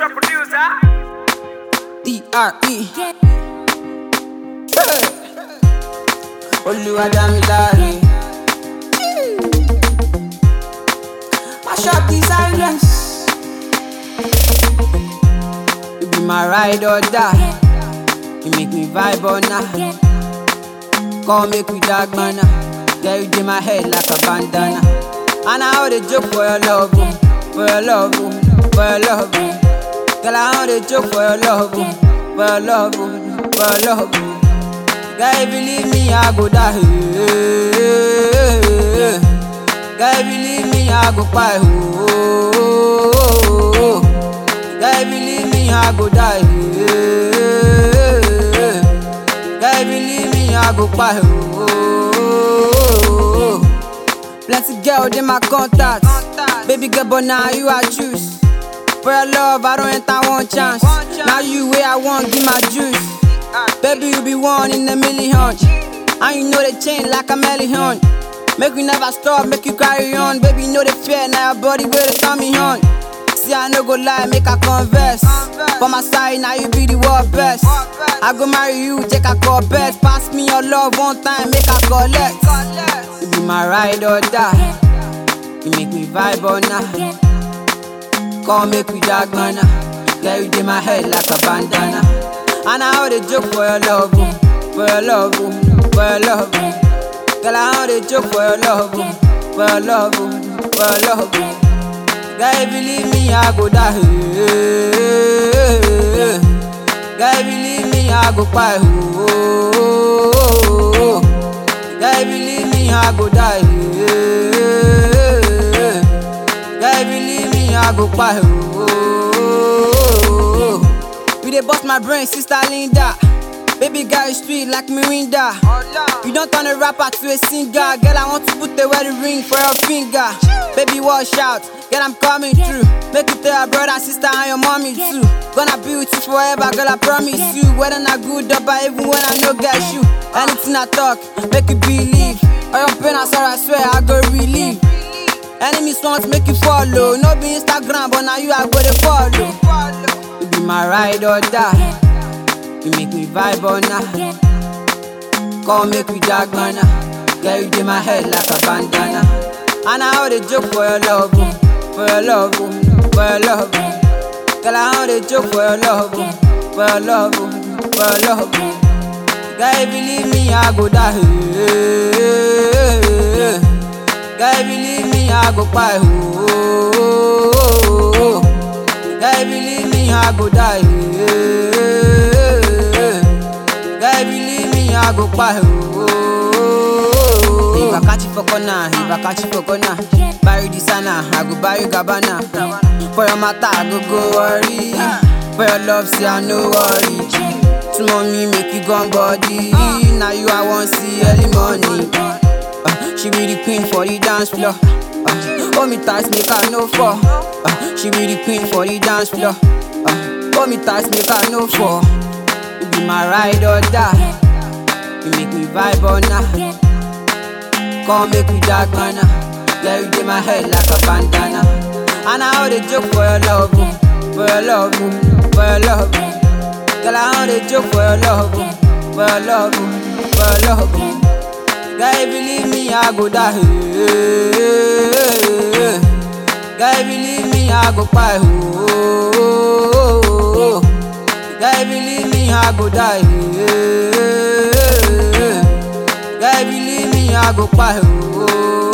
Producer, producer. D.R.E. Hey. Olúwadámiláre. Mash up the silence. You be my ride or die. You make me vibe or not. Come make we dark manna. Girl, you in my head like a bandana. And I hold a joke for your love, oh. for your love, oh. for your love. oh. Girl, I hold a joke for your love, oh. for your love, oh. for your love. oh. Girl, if you leave me, I go die. Girl, if you leave me, I go cry. Oh. Girl, if you leave me, I go die. Girl, if you leave me, I go cry. Oh. Plenty girl in my contact. Baby girl, but now you I choose. For your love, I don't enter one chance. Now you where I want, give my juice. Baby, you be one in a million. And you know they change like a million. Make you never stop, make you carry on. Baby, you know the fear, now your body where they turn me on. See, I no go lie, make a converse. For my side, now you be the world best. I go marry you, take a call bet. Pass me your love one time, make a collect. You be my ride or die. You make me vibe or not. Come make we dark manna. Girl, you in my head like a bandana. And I hold a joke for your love, oh. for your love, oh. for your love. oh. Girl, I hold a joke for your love, oh. for your love, oh. for your love. oh. Girl, if you leave me, I go die. Girl, if you leave me, I go cry. Oh. Girl, if you leave me, I go die. Girl, if you leave me, I go cry. Oh. You dey bust my brain, sister Linda. Baby girl, you sweet like Mirinda. You don't turn a rapper to a singer. Girl, I want to put the wedding ring for your finger. Baby, watch out. Girl, I'm coming through. Make it tell your brother, sister, and your mommy too. Gonna be with you forever, girl, I promise you. Whether not good or bad, even when I no get you. Anything I talk, make you believe. All your pain, I swear, I swear, I go relieve. Enemies want make you follow. No be Instagram, but now you are go to follow. You be my ride or die. You make me vibe or not. Come make we dark manna. Girl, you in my head like a bandana. And I hold a joke for your love, oh. for your love, oh. for your love. oh. Girl, I hold a joke for your love, oh. for your love, oh. for your love. oh. Girl, if you leave me, I go die. Girl, if you leave me, I go cry. Oh. Girl, if you leave me, I go die. Girl, if you leave me, I go cry. Oh. If I catch you for corner, if I catch you for corner, buy you designer, I go buy you Gabbana. For your matter, I go go worry. For your love, say I no worry. To mommy, make you gone body. Now you I want see early morning. Uh, she be the queen for the dance floor. Uh, hold me tight, make her no fall. Uh, she be the queen for the dance floor. Uh, hold me tight, make her no fall. You be my ride or die. You make me vibe or not. Come make we dark manna. Yeah, you in my head like a bandana. And I hold a joke for your love, oh. for your love, oh. for your love. oh. Girl, I hold a joke for your love, oh. for your love, oh. for your love. oh. Girl, if you leave me, I go die. Girl, if you leave me, I go cry. Oh. Girl, if you leave me, I go die. Girl, if you leave me, I go cry. Oh.